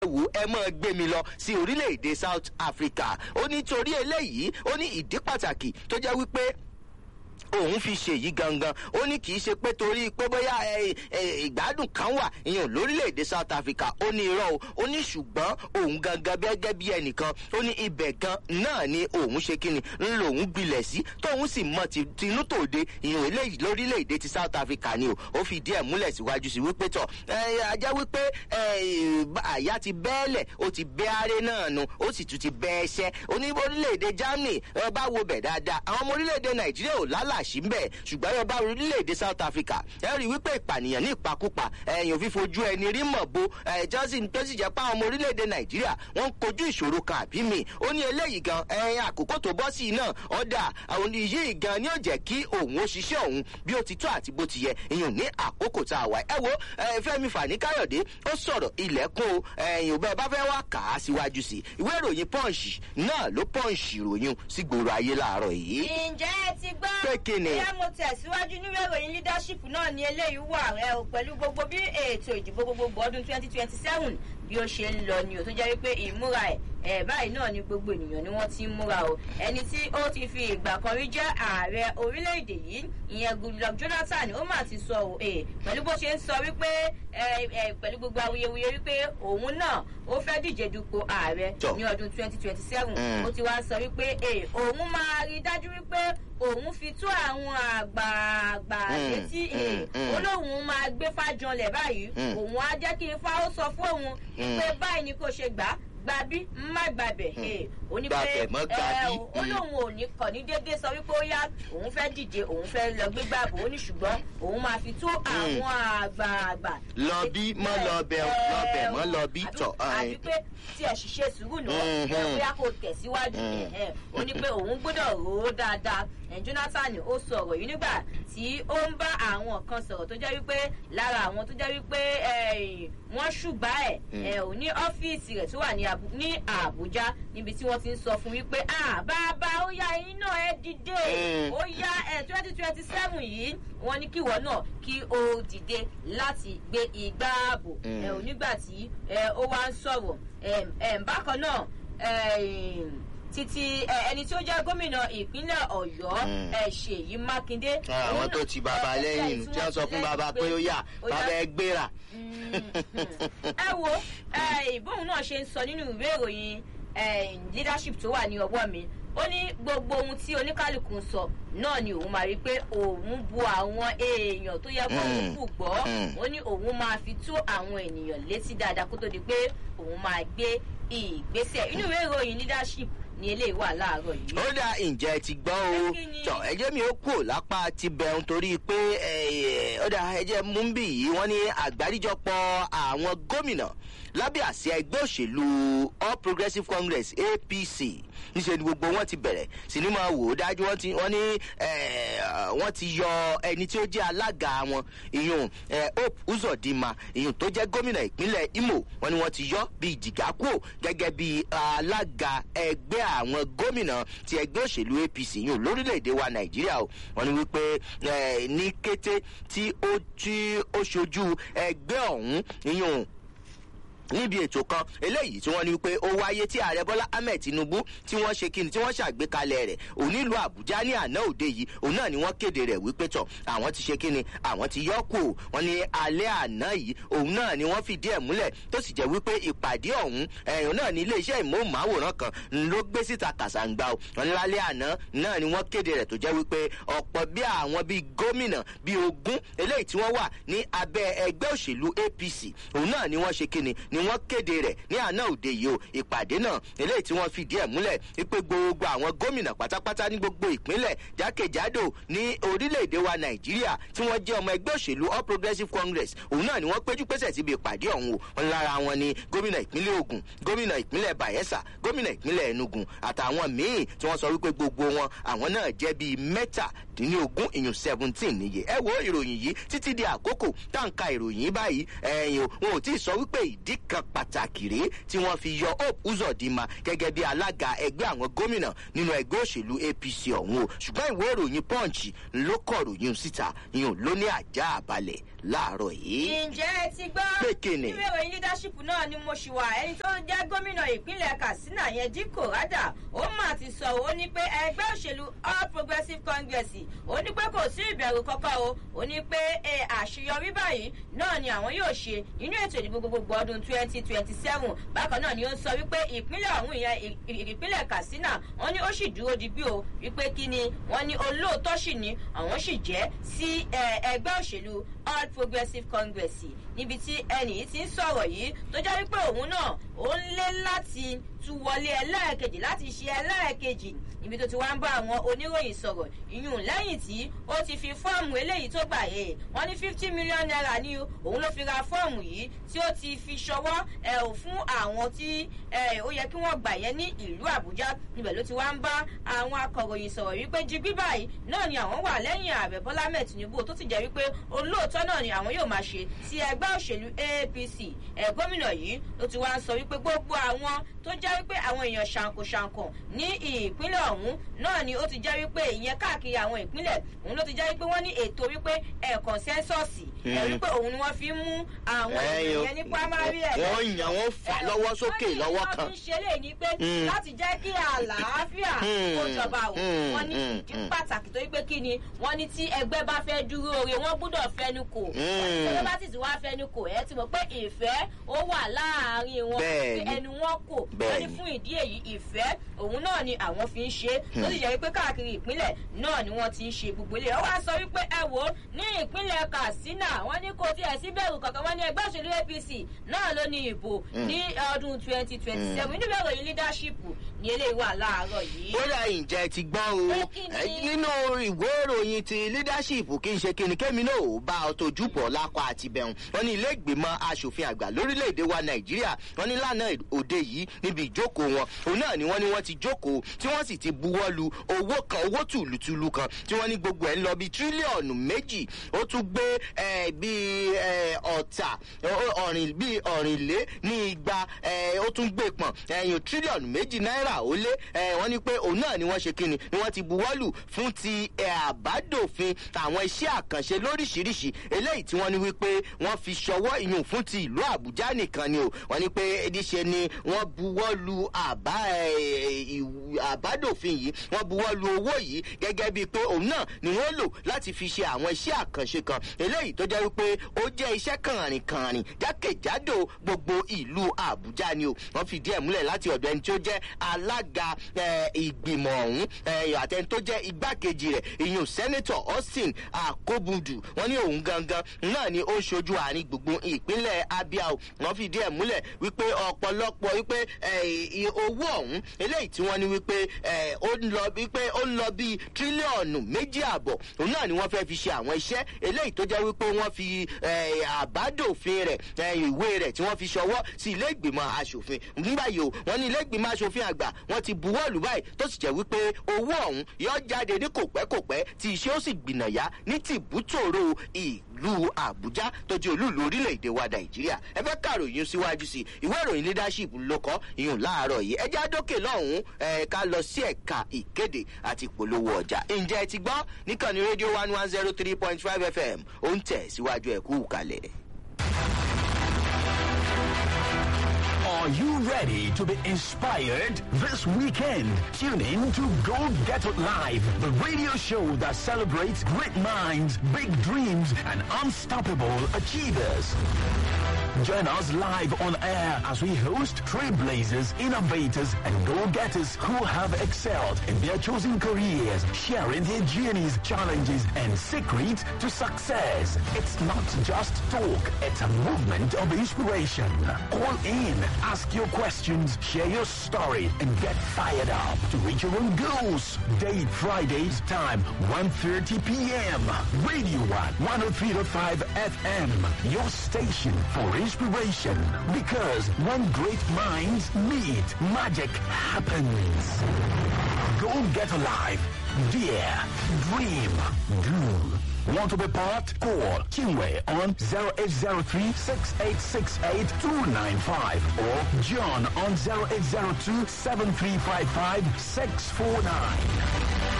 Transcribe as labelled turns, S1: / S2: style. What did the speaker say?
S1: wò ẹ mọ́ gbé mi lọ sí orílẹ̀-èdè south africa ó ní torí eléyìí ó ní ìdí pàtàkì tó jẹ́ wípé òun fi ṣe yìí gangan ó ní kì í ṣe pé torí pé bóyá ìgbádùn kan wà ìyẹn lórílẹ̀‐èdè south africa ó ní irọ́ o ó ní ṣùgbọ́n òun gangan gẹ́gẹ́ bí ẹnìkan ó ní ibẹ̀ gan náà ni òun ṣe kíni ń lòun gbilẹ̀ sí tóun sì mọ tinú tòde ìyẹn eléyìí lórílẹ̀‐èdè ti south africa ni o ó fi díẹ̀ múlẹ̀ síwájú sí wípé tọ̀ ajá wípé àyà ti bẹ́ẹ̀lẹ̀ ó ti bẹ́ aré náà nu ó sì tún ti bẹ́ ẹṣẹ́ ó ní orílẹ̀‐èdè germany bá wo bẹ̀ dáadáa àwọn ọmọ orílẹ̀‐èdè nàìjíríà ò lálà àṣì ń bẹ̀ ṣùgbọ́n ẹ bá orílẹ̀-èdè south africa ẹ rí i wípé ìpànìyàn ní ìpakúpa ẹ̀yìn òfin fojú ẹni rí mọ̀ bo johnson tó sì jẹ́ pé àwọn ọmọ orílẹ̀-èdè nàìjíríà wọ́n ń kojú ìṣòro kan àbí mi ó ní eléyìí gan ẹ̀yìn àkókò tó bọ́ sí i náà ọ̀dà àwọn yìí gan ni ó jẹ́ kí òun ó ṣiṣẹ́ òun bí ó ti tó àti bó ti yẹ ìyẹn ní àkókò tá a wà ẹ wo fẹmi fani káyọ̀dé ó sọ̀rọ̀ ilẹ̀kùn ẹ̀yìn òbẹ́ bá fẹ́ wá kà á síwájú sí ìwé ìròyìn punch náà ló punch ìròyìn sí gbòòrò ayé láàárọ̀ yìí.
S2: ǹjẹ́ ẹ ti gbọ́
S1: pé kí ni
S2: bóyá mo tẹ̀síwájú nínú ìròyìn leadership náà ni eléyìí wà rẹ o pẹ̀lú gbogbo bí ètò ìdìbò gbogbogbò ọdún twenty twenty seven bí ó ṣe ń lọ ni o tó jẹ́ wípé ìmúra ẹ̀ ẹ̀ báyìí náà ni gbogbo ènìyàn ni wọ́n ti ń múra o ẹni tí ó ti fi ìgbà kan rí jẹ́ ààrẹ orílẹ̀-èdè yìí ìyẹn goodluck jonathan ó mà ti sọ o pẹ̀lú bó ṣe ń sọ wípé pẹ̀lú gbogbo awuyewuye wípé òun náà ó fẹ́ díje dupò ààrẹ ní ọdún twenty twenty seven ó ti wá sọ wípé òun máa rí dájú wípé òun fi tó àwọn àgbààgbà létí olóhùn máa gbé fájọlẹ̀ báyìí òun á jẹ́ kí ifá ó sọ fún òun pé báyìí ni kò ṣe gbà á gbàbí má gbàbẹ̀ ó ní pé ó lóun ò ní kàn ní déédéé sọ wípé ó yá òun fẹ́ dìde òun fẹ́ lọ gbé gbàbọ̀ ó ní ṣùgbọ́n òun máa fi tó àwọn àgbààgbà.
S1: lọ bí mọ lọ bẹ lọ bẹ mọ lọ bí tọ.
S2: àbí pé tí ẹ ṣiṣẹ́ sùúrù náà bóyá kò tẹ̀síwájú ó ní pé òun gbọ́dọ̀ rò ó dáadáa jonathan ó sọ̀rọ̀ yìí nígbà tí ó ń bá àwọn kan sọ̀rọ̀ tó jẹ́ wípé lára àwọn tó jẹ́ wípé wọ́n ṣùgbà ẹ̀ ò ní ọ́fíìsì rẹ̀ tó wà ní àbújá níbi tí wọ́n ti ń sọ fún wípé bàbá ó yá ẹyin náà ẹ dìde ó yá ẹ twenty twenty seven yìí wọ́n ní kíwọ́ náà kí o dìde láti gbé igbá ààbò ẹ ò nígbà tí ó wá ń sọ̀rọ̀ bákan náà títí ẹni tí ó jẹ́ gómìnà ìpínlẹ̀ ọ̀yọ́ ṣèyí mákindé.
S1: àwọn tó ti bàbá lẹ́yìn tí wọ́n sọ fún bàbá pé ó yà bàbá ẹ gbéra.
S2: ẹ wo ìbóhùn náà ṣe ń sọ nínú ìwé ìròyìn leadership tó wà ní ọwọ́ mi ó ní gbogbo ohun tí oníkálukú ń sọ náà ni òun máa rí pé òun bu àwọn èèyàn tó yẹ kó òun kù gbọ́ ó ní òun máa fi tó àwọn ènìyàn létí dáadáa kó tó di pé òun máa gbé ìgbésẹ̀ inú ìwé ìròyìn leadership ni eléyìí wà láàárọ̀ yìí.
S1: ó dá ǹjẹ́ ti gbọ́ o tọ ẹjẹ́ mi ó kù lápá ti bẹ̀rùn torí pé ó dá ẹjẹ́ múmbì yìí wọ́n ní àgbáríjọpọ̀ àwọn gómìnà lábẹ́ àsíá ẹgbẹ́ òṣèlú all progressives congress apc níṣẹ́ ni gbogbo wọn ti bẹ̀rẹ̀ sinimá wò ó dájú wọ́n ti wọ́n ní wọ́n ti yọ ẹni tí ó jẹ́ alága wọn ìyún hope uzodinma ìyún tó jẹ́ gómìnà ìpínlẹ̀ imo wọ́n ní wọ́n ti yọ bíi jìgákò gẹ́gẹ́ bíi alága ẹgbẹ́ àwọn gómìnà ti ẹgbẹ́ òṣèlú apc ìyún lórílẹ̀‐èdè wa nàìjíríà o wọ́n ní wípé ní kété tí ó ṣojú ẹgbẹ́ ọ̀hún ìyún níbi ètò kan eléyìí tí wọ́n ní wípé ó wáyé tí ààrẹ bọ́lá ahmed tinubu tí wọ́n ṣe kíni tí wọ́n ṣàgbékalẹ̀ rẹ̀ onílù àbújá ní àná òde yìí òun náà ni wọ́n kéde rẹ̀ wípé tọ̀ àwọn ti ṣe kíni àwọn ti yọ kù wọ́n ní alẹ́ àná yìí òun náà ni wọ́n fìdí ẹ̀ múlẹ̀ tó sì jẹ́ wípé ìpàdé ọ̀hún ẹ̀yìn náà ní iléeṣẹ́ ìmọ̀ọ́máwòrán kan ló gbé síta kàṣàǹgbà o wọ́n ní lálẹ́ àná náà ni wọ́n kéde rẹ̀ tó jẹ́ wípé ọ̀pọ̀ bí àwọn bíi gómìnà bíi ogún eléyìí tí wọ́n wà ní abẹ́ ẹgbẹ́ òṣèlú apc òun náà ni wọ́n ṣe kíni ni wọ́n kéde rẹ̀ ní àná òde yìí o ìpàdé náà eléyìí tí wọ́n fìdí ẹ̀ múlẹ̀ wípé gbogbo àwọn gómìnà pátápátá ní gbogbo ìpínlẹ̀ jákèjádò ní orílẹ̀-èdè wa nàìjíríà tí wọ́n jẹ́ ọmọ ẹgbẹ́ òṣèlú all progressives congress òun náà ni wọ́n péjú pésẹ̀ síbi ìpàdé ọ̀hún o wọn lára wọn ni gómìnà ìpínlẹ̀ ogun gómìnà ìpínlẹ̀ bayelsa gómìnà ìpínlẹ̀ enugu àtàwọn míì tí wọ́n sọ wípé gbogbo wọn àwọn náà jẹ́ bíi mẹ́tàdínlógún ìyún seventeen níye ẹ wo ìròyìn yìí títí di àkókò táǹkà ìròyìn báyìí ẹ̀yìn o wọn ò tí ì sọ wípé ìdí nǹkan pàtàkì rèé tí wọ́n fi yọ hope uzodinma gẹ́gẹ́ bí alága ẹgbẹ́ àwọn gómìnà nínú ẹgbẹ́ òṣèlú apc ọ̀hún o ṣùgbọ́n ìwé ìròyìn punch ló kọ̀ ròyìn síta ìyún ló ní àjà àbalẹ̀ láàárọ̀ yìí.
S2: ǹjẹ́ ẹ ti gbọ́
S1: Pé kíni?
S2: ìwé ìròyìn leadership náà ni mo ṣì wà ẹni tó jẹ́ gómìnà ìpínlẹ̀ katsina yẹn díkò rádà ó mà ti sọ ó ní pé ẹgbẹ́ òṣèlú all progressives congress ó ní pé kò sí ìbẹ̀rù kankan o ó ní pé ẹ, àṣeyọrí báyìí náà ni àwọn yóò ṣe nínú ètò ìdìbò gbogbogbò ọdún twenty twenty seven bákan náà ni ó sọ wípé ìpínlẹ̀ ọ̀hún ìyẹn ì- ì- ìpínlẹ̀ katsina wọ́n ní ó sì dúró digbí o wípé kí ni wọ́n ní olóòótọ́ sì ni àwọn sì jẹ́ sí ẹ, ẹgbẹ́ òṣèlú all progressives congress níbi tí ẹnì yìí ti ń sọ̀rọ̀ yìí tó jẹ́ wípé òun náà ó ń lé láti tún wọlé ẹlẹ́ẹ̀kejì láti ṣe ẹlẹ́ẹ̀kejì níbi tó ti wá ń bá àwọn oníròyìn sọ̀rọ̀ ìyún lẹ́yìn tí ó ti fi fọ́ọ̀mù eléyìí tó gbà yé wọ́n ní fifty million naira ní òun ló fi ra fọ́ọ̀mù yìí tí ó ti fi ṣọwọ́ ẹ̀ ò fún àwọn tí ẹ̀, ó yẹ kí wọ́n gbà yẹn ní ìlú àbújá níbẹ̀ ló ti wá ń bá àwọn akọ̀ròyìn sọ̀rọ̀ wípé jí báyìí náà ni àwọn wà lẹ́yìn ààrẹ bọ́lá mẹ́ẹ̀ tinubu tó ti jẹ́ wípé olóòótọ́ náà ni àwọn yóò máa ṣe sí ẹgbẹ́ òṣèlú apc ẹ̀ gómìnà yìí ló ti wá ń sọ wípé gbogbo àwọn tó jẹ́ wípé àwọn èèyàn ṣàǹkóṣàǹkó ní ìpínlẹ̀ ọ̀hún náà ni ó ti jẹ́ wípé ìyẹn káàkiri àwọn ìpínlẹ̀ òun ló ti jẹ́ wípé wọ́n ní ètò wípé ẹ̀ kọ̀nsẹ́sọ̀sì ẹ̀ wípé òun ni wọ́n fi ń mú àwọn
S1: Ẹ̀yin o,
S2: èèyàn ní primary ẹ̀
S1: wọ́n yàn wọ́n fà lọ́wọ́ sókè lọ́wọ́ kan.
S2: wọ́n ní ṣe lè ní pé
S1: Mm.
S2: láti jẹ́ kí àlàáfíà
S1: Mm,
S2: kó jọba o
S1: mm,
S2: wọ́n ní
S1: mm,
S2: ìdí
S1: mm.
S2: pàtàkì tó wípé kí ni wọ́n ní tí ẹgbẹ́ bá fẹ́ dúró ore wọ́n gbúdọ̀ fẹnu kò
S1: Mm.
S2: ẹgbẹ́ bá sì ti wá fẹnu kò ẹ ti mọ̀ pé ìfẹ́ ó wà láàárín wọn
S1: Bẹ́ẹ̀ni.
S2: pé ẹnu wọn kò wọ́n ní
S1: Bẹ́ẹ̀ni.
S2: fún ìdí èyí ìfẹ́ òun náà ni àwọn fi ń ṣe tó sì jẹ́ wípé káàkiri ìpínlẹ̀ náà ni wọ́n ti ń ṣe gbogbo ilé ó wá sọ wípé ẹ wò ó ní ìpínlẹ̀ katsina wọ́n ní kò tiẹ̀ sí bẹ̀rù kankan wọ́n ní ẹgbẹ́ òṣèlú apc náà ló ní ìbò ní ọdún twenty twenty seven nínú ìròyìn leadership ní eléyìí wà láàárọ̀ yìí.
S1: ó dà ǹjẹ́ ti gbọ́ o
S2: Pé kí ni?
S1: ẹ, nínú ìwé ìròyìn ti leadership kí n ṣe kíni kémi náà ò bá ọ tójú bọ̀ lápá àti bẹ̀rùn wọn ní ilé ìgbìmọ̀ asòfin àgbà lórílẹ̀‐èdè wa nàìjíríà wọn ní lánàá òde yìí níbi ìjókòó wọn òun náà ni wọ́n ní wọ́n ti jókòó tí wọ́n sì ti buwọ́ lu owó kan owó tùlùtùlù kan tí wọ́n ní gbogbo ẹ̀ ń lọ bí tírílíọ̀nù méjì ó tún gbé ẹ, bíi ẹ, ọ̀tà ó- ọ̀rìn bíi ọ̀rìnlé ní igba ẹ, ó tún gbé pọ̀n ẹ̀yìn tírílíọ̀nù méjì náírà ó lé ẹ, wọ́n ní pé òun náà ni wọ́n ṣe kíni ni wọ́n ti buwọ́lù fún ti ẹ, àbádòfin àwọn iṣẹ́ àkànṣe lóríṣiríṣi eléyìí tí wọ́n ní wípé wọ́n fi ṣọwọ́ ìyún fún ti ìlú àbújá nìkan ni o wọ́n ní pé níṣe ni wọ́n buwọ́lù àbá ẹ, ìwù- àbádòfin yìí wọ́n buwọ́lù owó yìí gẹ́gẹ́ bíi pé òun náà ni wọ́n lò láti fi ṣe àwọn iṣẹ́ àkànṣe kan eléyìí tó jẹ́ wípé ó jẹ́ iṣẹ́ kànrìnkànrìn jákèjádò gbogbo ìlú àbújá ni o wọ́n fìdí ẹ̀ múlẹ̀ láti ọ̀dọ̀ ẹni tí ó jẹ́ alága ẹ, ìgbìmọ̀ ọ̀hún ẹ, àtẹni tó jẹ́ igbákejì rẹ̀ ìyún sẹ́nẹ́tọ̀ austin akobudu wọ́n ní òun gangan náà ni ó ń ṣojú àárín gbùngbùn ìpínlẹ̀ abia o wọ́n fìdí ẹ̀ múlẹ̀ wípé ọ̀pọ̀lọpọ̀ wípé ẹ, i- owó ọ̀hún eléyìí tí wọ́n ní wípé ẹ, ó ń lọ wípé ó ń lọ bíi tírílíọ̀nù méjì àbọ̀ òun náà ni wọ́n fẹ́ fi ṣe àwọn iṣẹ́ eléyìí tó jẹ́ wípé wọ́n fi ẹ, àbádòfin rẹ̀ ẹ, ìwé rẹ̀ tí wọ́n fi ṣọwọ́ sí ilé ìgbìmọ̀ asòfin nígbà yìí o wọ́n ní ilé ìgbìmọ̀ asòfin àgbà wọ́n ti buwọ́lù báyìí tó sì jẹ́ wípé owó ọ̀hún yọ jáde ní kòpẹ́kòpẹ́ tí iṣẹ́ ó sì gbìnàyà ní tìbútòrò ìlú àbújá tó jẹ́ olúùlú orílẹ̀-èdè wa nàìjíríà ẹ fẹ́ kàròyìn síwájú sí i ìwé ìròyìn leadership ló kọ́ ìyún láàárọ̀ yìí ẹ já dókè lọ́hùn-ún ẹ ká lọ sí ẹ̀ka ìkéde àti ìpolówó ọjà ǹjẹ́ ẹ ti gbọ́ níkànnì rédíò one one zero three point five fm ó ń tẹ̀ síwájú ẹ̀ kú kalẹ̀.
S3: Are you ready to be inspired this weekend? Tune in to Go Get It Live, the radio show that celebrates great minds, big dreams, and unstoppable achievers. Join us live on air as we host trailblazers, innovators, and go-getters who have excelled in their chosen careers, sharing their journeys, challenges, and secrets to success. It's not just talk, it's a movement of inspiration. Call in, ask your questions, share your story, and get fired up to reach your own goals. Date Fridays, time 1.30 p.m. Radio 1, 103.5 FM, your station for inspiration. Because when great minds meet, magic happens. Go get alive. Dare. Dream. Do. Want to be part? Call Chinwe on 0803 6868 295 or John on 0802 7355 649.